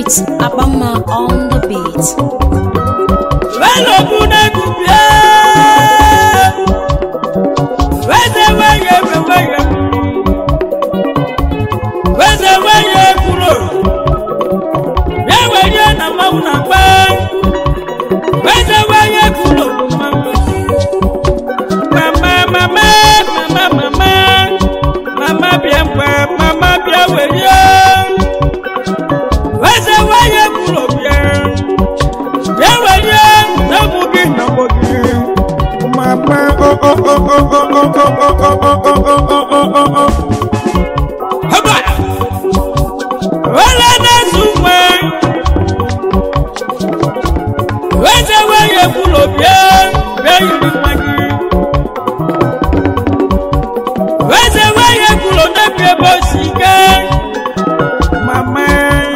It's Abama on the beat. Welobu na-egwupie weze weye weye weze weye kwuru bịa were na mmanwụ na mgba weze weye kwuru mama mama mama mama mama bịa mgbe mama bịa were weze weye kwuru bịa bịa were n'ọbụ gị n'ọbụ gị mama o o o o o o o o o o o o o Haba! wele na-ezu nwe weze weye kwuru bịa bịa yiri nwa gị weze weye kwuru n'ebe ebe o si gaa mama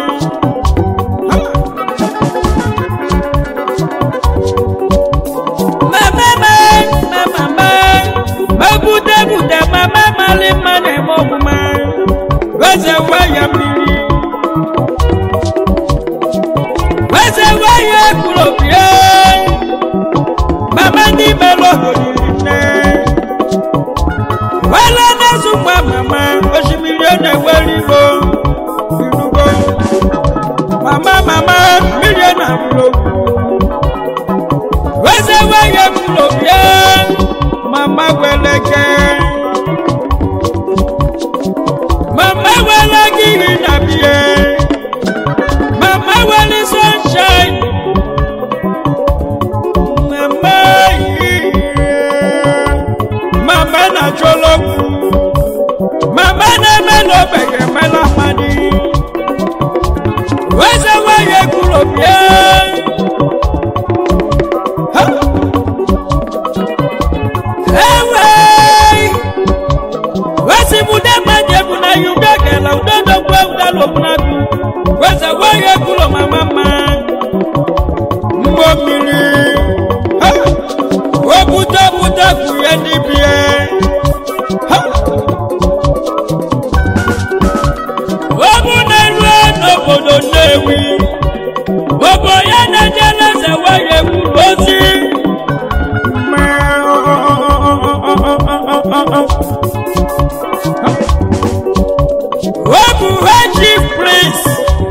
mama mama mabute bute mama mali mma na-eme ọmụma weze waya mmiri weze waya ekwulobie mama ndị mere obodo nne wele na-ezu nwa mama osimiri ọ na-ewere igo irugo mama mama mmiri ọ na-abụrụ weze waya ekwulobie mama weleke mama wele gịrị na bie mama wele sunshine mama yie mama na chọlọgwụ mama na-eme n'obeghị emela mmadụ weze waya ekwulobie ha Ewe! Wesi bude manje buna yuga gela udodo kwe udalo bunabi. Wese weye kulo mama ma. Mbo mili. Ha! Obuta buta kuye nibie. Ha! Obu na rue n'obodo Nnewi. Obo ya na jeleze weye kulo ozi. Obu chief prince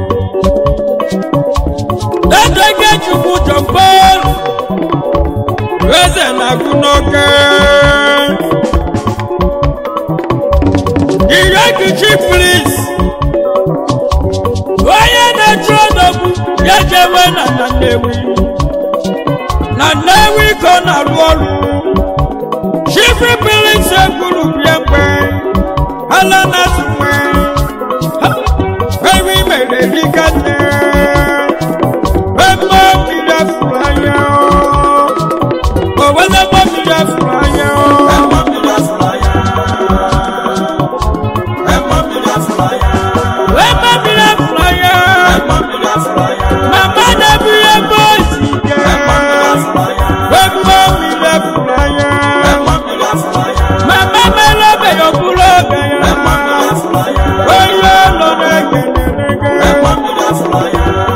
Dadege chukwu John Paul Eze na-agụ n'oke Ireki chief prince Onye na-eche ọnọgbu ya jewe na na Nnewi na Nnewi ka ọ na-arụ ọrụ chief prince ekwuru bịa mgbe ala na-azụ nwe ewi mere dịka nne eme mmiri afụrụ anya o wele mọ mmiri afụrụ anya eme mmiri afụrụ anya mama na-ebu ihe ebe ozi ike eme mmiri afụrụ anya mama mere obe ya ọbụrụ oge ya onye ụlọ na-egenere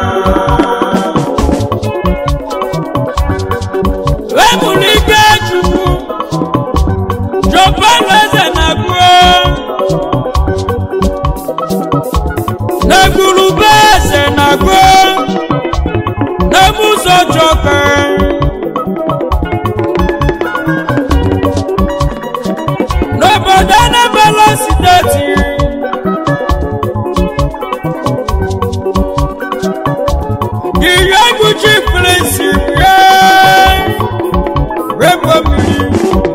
wepụrụ ike chukwu jọpọlụ eze na-agụọ n'egwurube eze na-agụọ n'ebe ụzọ jọka n'obodo anabala steeti ihe egwu chi prinsi bie webo mmiri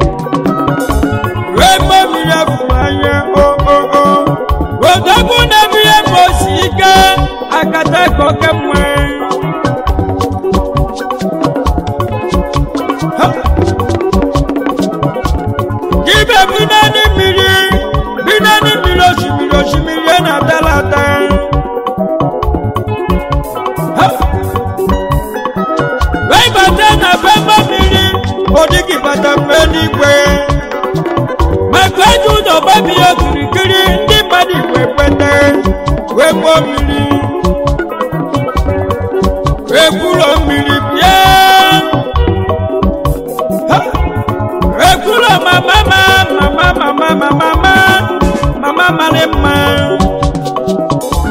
webo mmiri afụrụ anya oo odogwu na-ebu ihe ma osi ike akata koke mwe ibe bi n'ani mmiri bi n'ani mmiri osimiri osimiri ya na-atala ata wee bata na bemba mmiri odigi bata mgbe n'igwe maka eji ụzọ gbabi ya okirikiri ndị mmadụ igwe kweta wee gbuo mmiri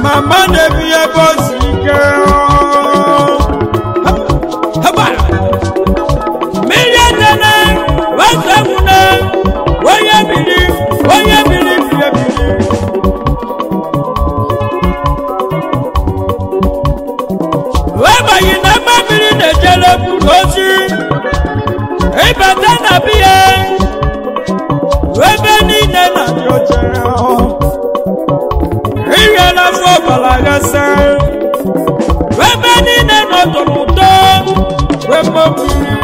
mama na-ebi ebe o si ike haba mmiri edene wezemune onye biri onye biri biri ebiri webaghị na ebe mmiri na-ejere buru ozi ịbata na biya ebe niile na-adị ọcha ihe n'afọ ọbara gasa ebe niile nọdụrụ ụtọ webe mmiri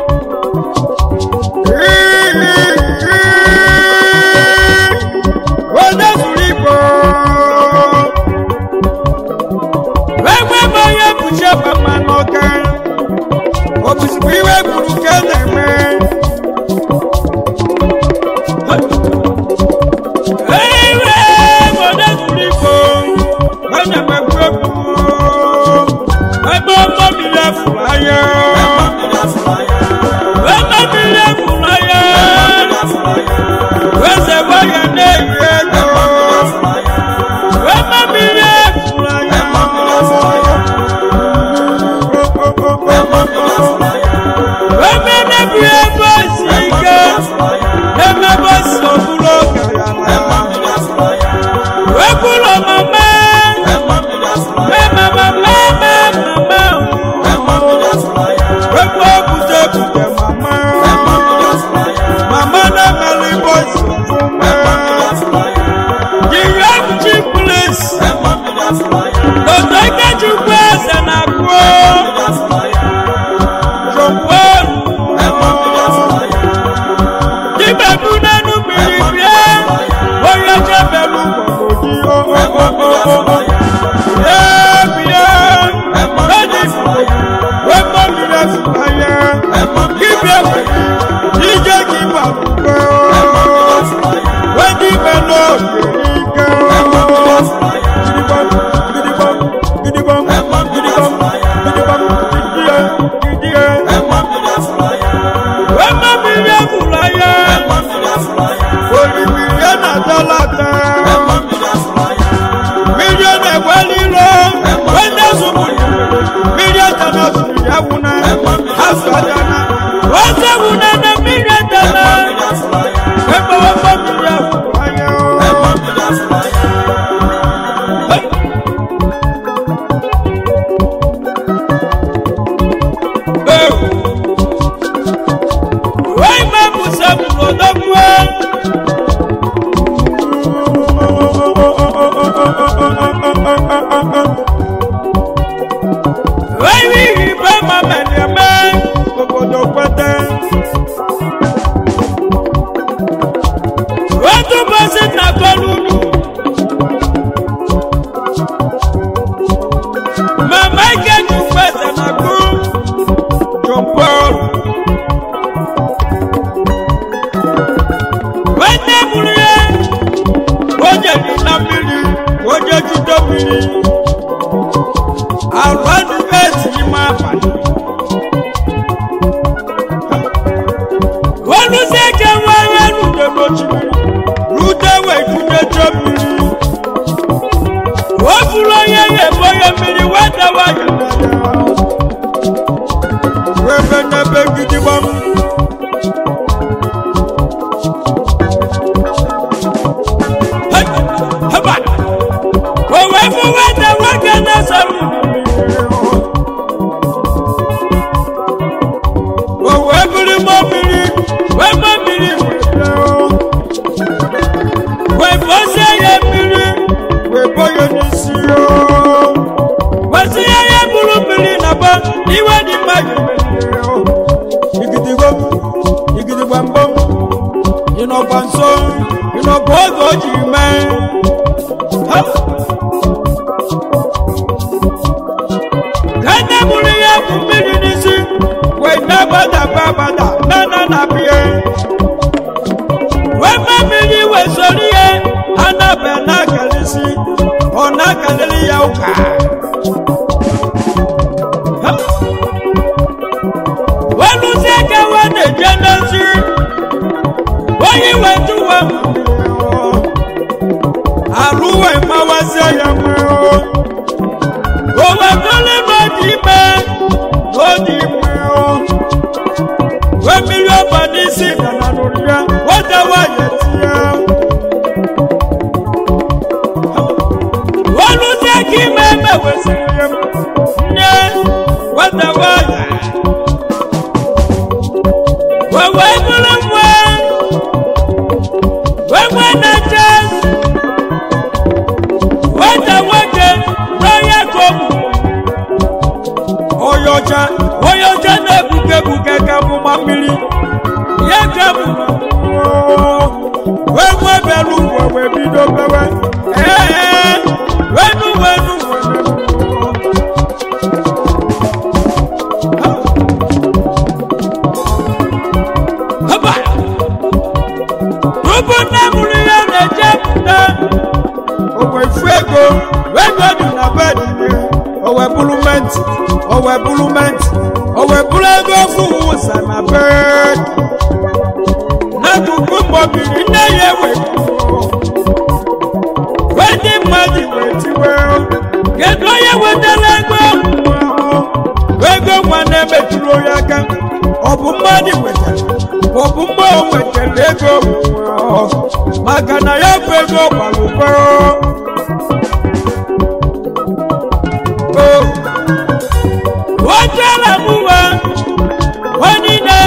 onye zuru igbo ebe bụ onye bụchi bama n'ọka ọ bụzikwa iwe gburu ka a na-eme ewe onye zuru igbo onye mekwu egwu ebe ọgbọ mmiri afụrụ anya ebe mmiri afụrụ anya eze nwanyị na-eyi ego ebe mmiri afụrụ anya ebe na-ebu ebe si ike ebe ebe si ọbụrụ ọgaranya ekwuru mama mama mama mama ekwu okwute ekwute mama mama na-emeli bosi jiri ebuchi plis otu ikechukwu eze na-akụ jọkwa dibebu n'enu mmiri bịa onye chebelu gbọgbọdi bịa bịa eji wekpo mmiri efụanya dibịa ije gị gbagbugbo wedi belu oge gidigbam gidigbam gidigbam gidigbam gidigbam gidie gidie wekpo mmiri efụanya olùmìrìà náà dọ́làtà mílíọ̀nù ẹ̀wẹ́ lílo wẹ́ndẹ́ sùnmùlù mílíọ̀nù tẹ̀lé sùnmùlù wùnà àṣọ àdáná wọ́n ṣe wùnà ní mílíọ̀nù tẹ̀lé ẹ̀fọ́ wọ́pọ̀ mílíọ̀nù ayọ̀ wọ́n ìmọ̀ mùsàmùlù ọ̀dọ́gbọ́n. Wẹ́rí ìbá máa mẹ̀lẹ̀ mẹ́ gbogbo pẹ́tẹ́. Wọ́n tún bọ́ sí nàkọ́lù nù. Màmá ìkẹ́jù pẹ̀sẹ̀ nàkú. John Paul. Wọ́n tẹ́ múlò yẹn. Wọ́n jẹ̀ ní lámìrì. Wọ́n jẹ́ júdọ́ mìíràn àrùn ẹnìmẹ́tì yìí máa pàdé. wọ́n lù sí ẹ̀jẹ̀ wọn ayé lùdè lójú lùdẹ̀wẹ̀ ìdúdẹ̀jọ́ mìírí. wọ́n fúnra yẹyẹ bọ́yẹ mìírí wọ́n dáwọ́ ayọ̀dẹ̀dẹ̀. wẹ́fẹ́ nẹ́bẹ̀ gidi bọ́ mu. òwe fún wẹ́dẹ̀ wọ́n gẹ́gẹ́ sọ̀rọ̀. òwe biri mọ́ miri wẹ́ mọ́ miri wẹ́dẹ̀ o. wẹ́ bọ́ sí ẹyẹ miri wẹ́ bọ́ yẹ ní sí o. wẹ́ sí ẹyẹ buru miri nàbọ̀ ìwé ni má yẹ wẹ́dẹ̀ o. igidigbom igidigbambom ìnọ̀gbọ̀nsó ìnọ̀gbọ̀ọ́gọ̀ jì mẹ́. kane mụrụ ya bụ mmiri n'isi wee na-agbada gbabada nana na bie wee ma mmiri wee soro ihe anabe na-akalịsị ọ na-akalịrị ya ụka Ha! wee lụzie ka wa na-eje n'ozi onye wetu wa arụ wee mawazie ya mma ime eme wesịrị ya nne nwata nwanyị wewe bụrụ nwa wewe na jesu nwata nwoke n'onye ka ọ bụ onye ọcha onye ọcha na-ebuke ebuke ka amụma mmiri ya ka bụ wee nwe bịara ụwa wee bido bewe ee wenu wenu haba tupu nne mụrụ ya na-eje pụta owe fu ego ego dị na bed owe bụrụ menti owe bụrụ menti owe bụrụ ego ofu ụsa na bed n'akụkụ mgbọbiri nne ya ewe wee ndị mmadụ wee tiwe kedu onye wetara ego ego nwa na-emetụrụ onye aka ọ bụ mmadụ wetara ọ bụ mmụọ wetara ego maka na ya bụ ego gbara ụgwọ wetara mụwa onine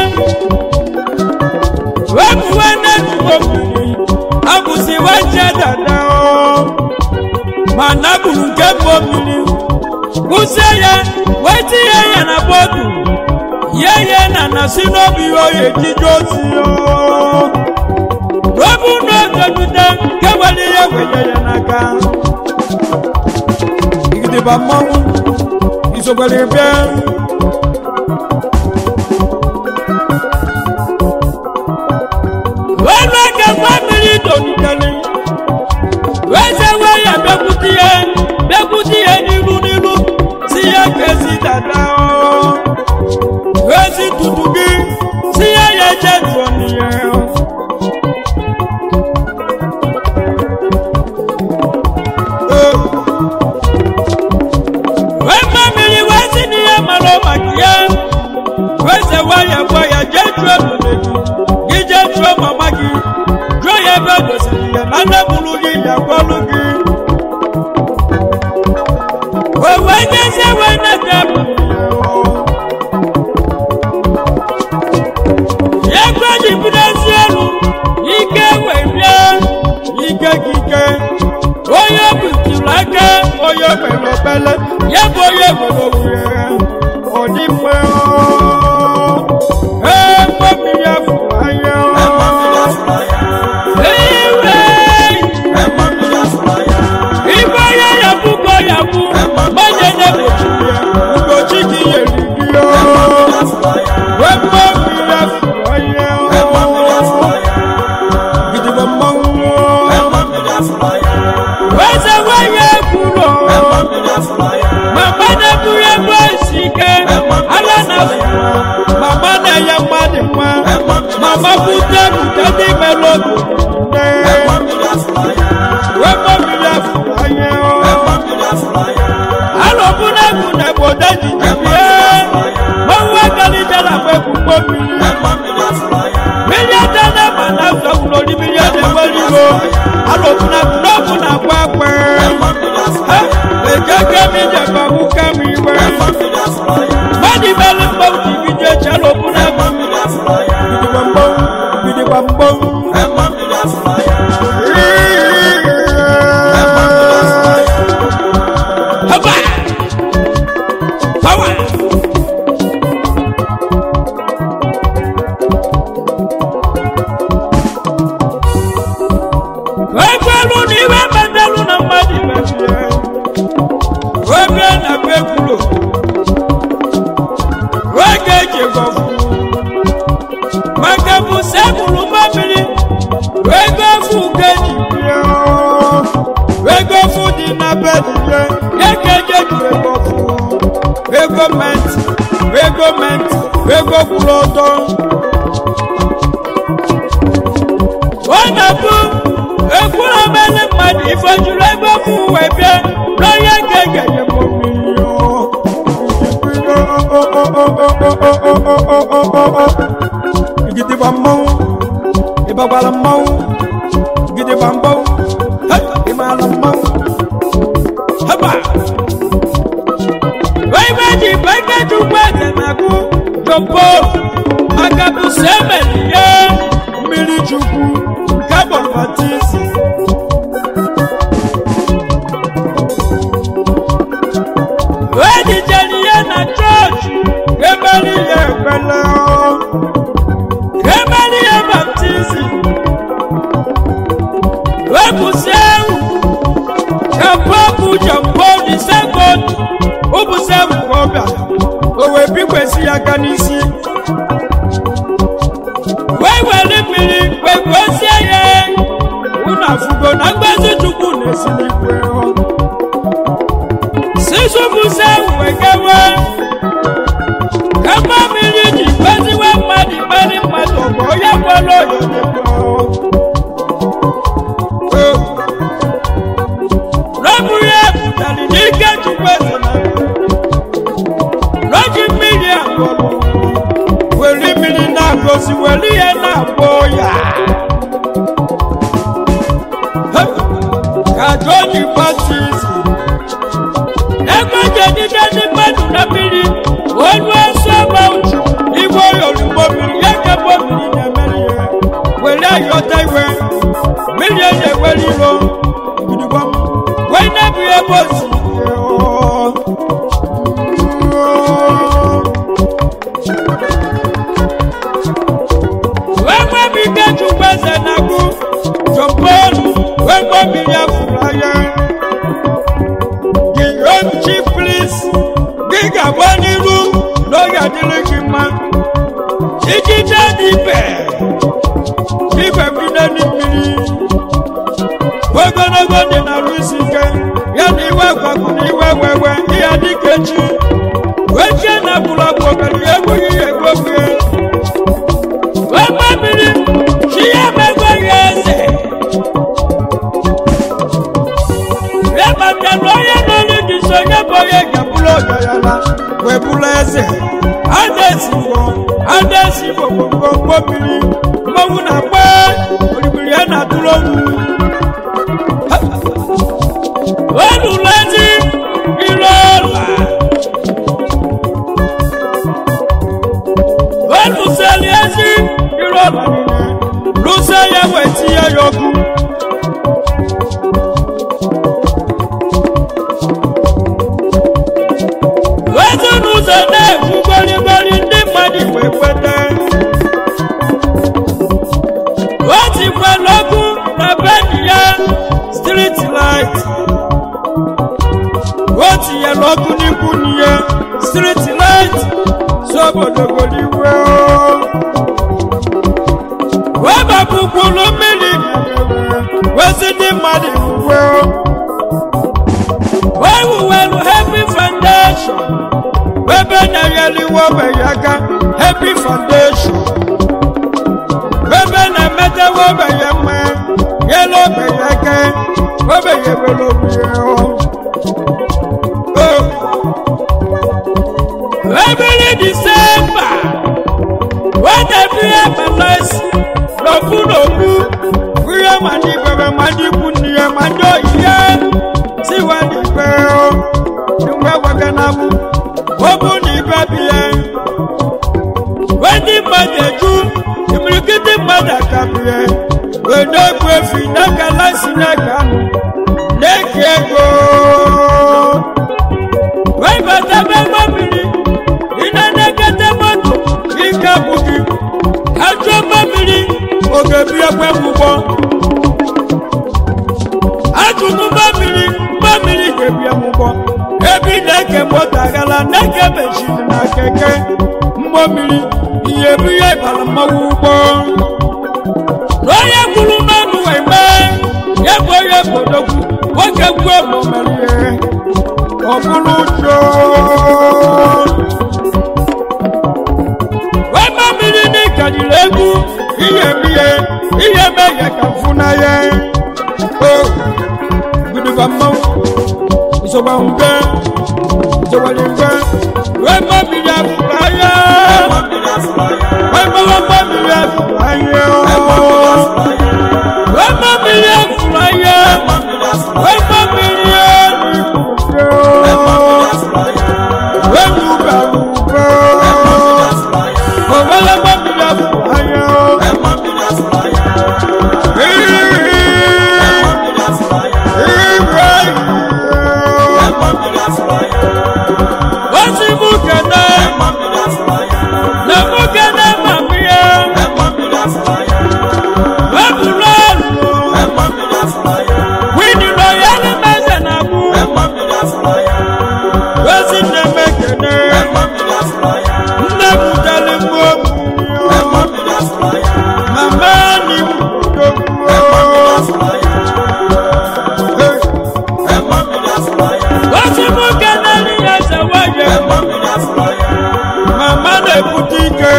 wemuwe n'etubo mmiri abụzi waje dada o ma naburu nke mbọ mmiri kwụsie ya wetinye ya na bọdụ ye ye na na si n'obi oye ejije ozi o n'obu n'oge nke were ihe wenye ya n'aka igidiba mmanwụ isogbere bịa wẹ́nu ẹ̀kẹ́ fámìlì dòdìdẹ́lẹ̀ wẹ́sẹ̀ wẹ́yà bẹ́kútì yẹ bẹ́kútì yẹ nílùú nílùú sí yẹ kẹ́sì dàda ọ́ wẹ́sì tutù bí sí yẹ yẹ jẹ́ tó nìyẹn ọ́. wẹ́ fámìlì wẹ́sì nìyẹn mọ̀lọ́ màkìyẹ wẹ́sẹ̀ wẹ́yà wẹ́yà jẹ́ tó ẹ̀mọ̀lẹ́dù ije jụọ mama gị jụọ ya ebe o dosiri ya na nne mụrụ gị ya gwalụ gị wee wee nyezie wee nete ya gwa ji bidezi elu ike wee bịa ike gị ike onye buturu aka onye mere obele ya bụ onye nwere owuwe ọ dị mma ee mgbe ya fụrụ anya iwe igwe onye ya bụ ka ọ ya bụ onye na-egbochi ya ugochi gị yeri gị wee mgbe ya fụrụ anya gidigba mmanwụ weze nwanyị ekwuru mama na-eburu ebe isi ike ala na mama na-enye mmadụ nwa mama bute bute ndị mere obi nne wee mmiri afụrụ anya alọbụ na egwu na egbodo jijibie manwa galijara bụ ekwukpo mmiri mmiri adana ma na zọgburu mmiri a na-enwere iwo alọbụ na egwu n'ọbụ na akwa akwa ejeke mi jẹba mú kẹ́mi iwe mọ́ni mẹ́lí mbọ́ jìbìjì ẹ̀jẹ̀ alọbụ na egwu gidigba mbọ́ gidigba mbọ́. Haba! Power! Ekwelu na iwe metelu na mmadụ mechie. Oge na be kwulo. Oge eji gọfụ. Maka bụ sebụlụ mmamiri. Ego ofu ka eji bie. Ego ofu dị na be dị ya. Ya ka eji eji ego ofu. Ego menti. Ego menti. Ego kwụrụ ọtọ. Ọ na-abụ ekwuru omele mmadụ ifejuru ebe bụ uwe bịa n'onye ga-egenye m mmiri igidigba mmanwụ ịbagbara mmanwụ gidigba mmanwụ ịmara mmanwụ haba chukwu nke bọlbatisi ejijere ihe na chọọchị emere ihe ekpele emere ihe baptizim wepụsị ewu ka pọpụ jọmpọdi sekọnd ụbụsị ewu ka ọ bịara o wee bikwesị ya aka n'isi wee were mmiri wee gwezie ya unu afụgo na mgbazi chukwu na-esi n'igwe sisụbụsị ewu wee gawe kama mmiri ji gbaziwe mmadụ ikpere mmadụ bụ onye gwara oyoyo rọbụ ya pụtara n'ike chukwu eze na rọji mmiri agwọrọ were mmiri na-agọzi were ihe na-agwọ ya Ha! ka jọji baptizim ebe jedide ndị mmadụ na mmiri olu nsọ mauchi igwe oyolugbo mmiri ya ka mmiri na-emere ya were ayọta iwe mmiri eji ewere iro gidigba wee na-ebu ya ebe osi wee nwebi ike chukwu eze na-agụ jọmpọlụ wee nwebi ya fụrụ anya gị onchi plis gị ga-agba n'iru n'oge adịrị gị mma ijide n'ibe ibe bido n'mmiri ogologo dị na-arụ isi ike ya na iwe gwagwu na iwe wewe ihe dịka echi wee chie na agbụrụ agbụ ogara ya egbughị ya egbogbu ya wee gba mmiri chi ya megwe ya eze ya maka na onye n'olu gị so onye bụ onye ga-abụrụ ọgaranya wee bụrụ eze a na-esigbo a na-esigbo gbogbo mmiri mmanwụ na-agba orimiri ya na-atụrụ ogwu olùlẹ́jì ìrọ̀lá olùsẹ̀lẹ́jì ìrọ̀lá lùsẹ̀yẹ̀wò etí ẹ̀yọ̀kú. wezinụzọ na-ekwu gborigbori ndị mmadụ wee kweta o tikwala ọkụ na bedi ya street light o tinyere ọkụ n'ikwu n'ihe street light so obodo goliwe wee bapụkwuru mmiri wezi ndị mmadụ uwe wee wuwelu happy foundation ebe na-egheliwe ogbenye aka happy foundation ebe na-emetewe ogbenye mma nyere ogbenye aka ogbenye were ogbunye ebili disemba wedebihe melesi n'ofu n'ofu ihe ma ndị bebe ma ndị ikwu nne ya ma ndị oyiye tiwa n'ikpe mgbe wege na bụ obu na ibe biye ndị mmadụ eju imirikiti mmadụ akabie wee na-egbu efi n'aka lasi n'aka anụ na-eke ego wee bata ebe mmiri ị na-enekete moto ike bụ gị ajọ mmiri oge bi ekwe ụgbọ ajụrụ mmiri mmiri ga-ebi ụgbọ ebe ị na-eke moto agala na-eke mechiri na keke mmiri ihe bụ ihe bara mmanwụ ụgbọ na onye kwuru mmanụ wee mee ya bụ onye bodogwu nwoke gwuo ma o merie ọ bụrụ ụjọ wema mmiri n'ịkadiri egwu ihe mihe ihe meghe ka mfu na ya o guduba mmanwụ nsogba mbe nsogbalị mbe wema mmiri afụrụ anya wema wema mmiri afụrụ anya wema mmiri afụrụ anya wema mmiri eluigwe wema ụbara ube owele mmiri afụrụ anya wesi mụ keneli ya zewaye mama na-ebute ike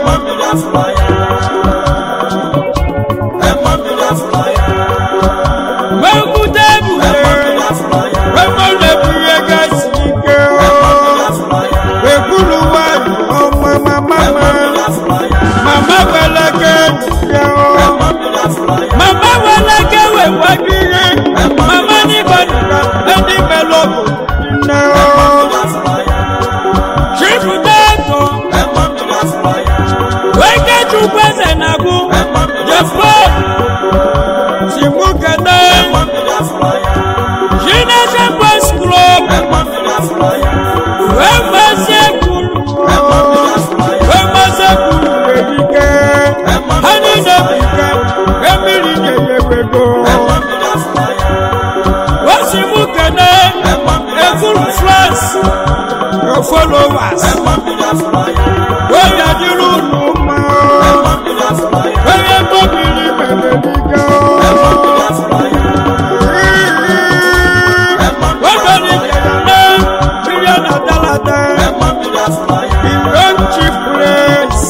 webute ebule wemọ na-ebunye gasị ike wekwuru nwanyị ọma mama mama weleke ya mama weleke wewaju ihe mama n'ibadika ndị melọbụ nne chifụtatọ weke chukwu eze na-agụ jefo simukene jinese boys club wemase kwuru wemase kwuru erike ha niile bike emiri nyeyewego wasimukene ekuru france your followers wọ́yà dúró nù mọ́ wọ́yà mọ́bìlì mẹ́lẹ́dígá wọ́bẹ̀rẹ̀ jẹ̀dá mílíọ̀nù àdálàdá ìwọ́n chief praise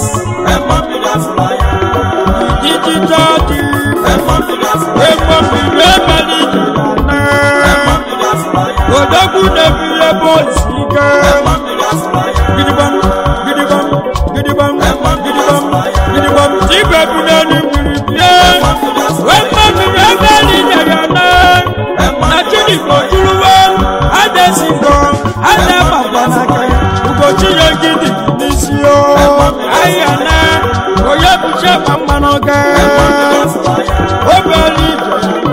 ìdíjítọ́ di wẹ́mọ̀bìlì mẹ́lẹ́dí jẹ̀dá òdòkú nẹ́bílẹ̀ bọ́ọ̀sì gẹ́ gidigbam gidigbam gidigbam gidigbam gidigbam tí bẹ̀bù náà ní wìrì bíẹ́ wẹ́mọ̀bìlì mẹ́lẹ́dí jẹ̀dá nàtúndì kòtúrúwé adẹ́sìnkò adẹ́màgbọ́nàkẹ́ ugochi yẹ gidi n'isi o ayana oyebùsẹ̀ mmanụ gẹ́ obere ije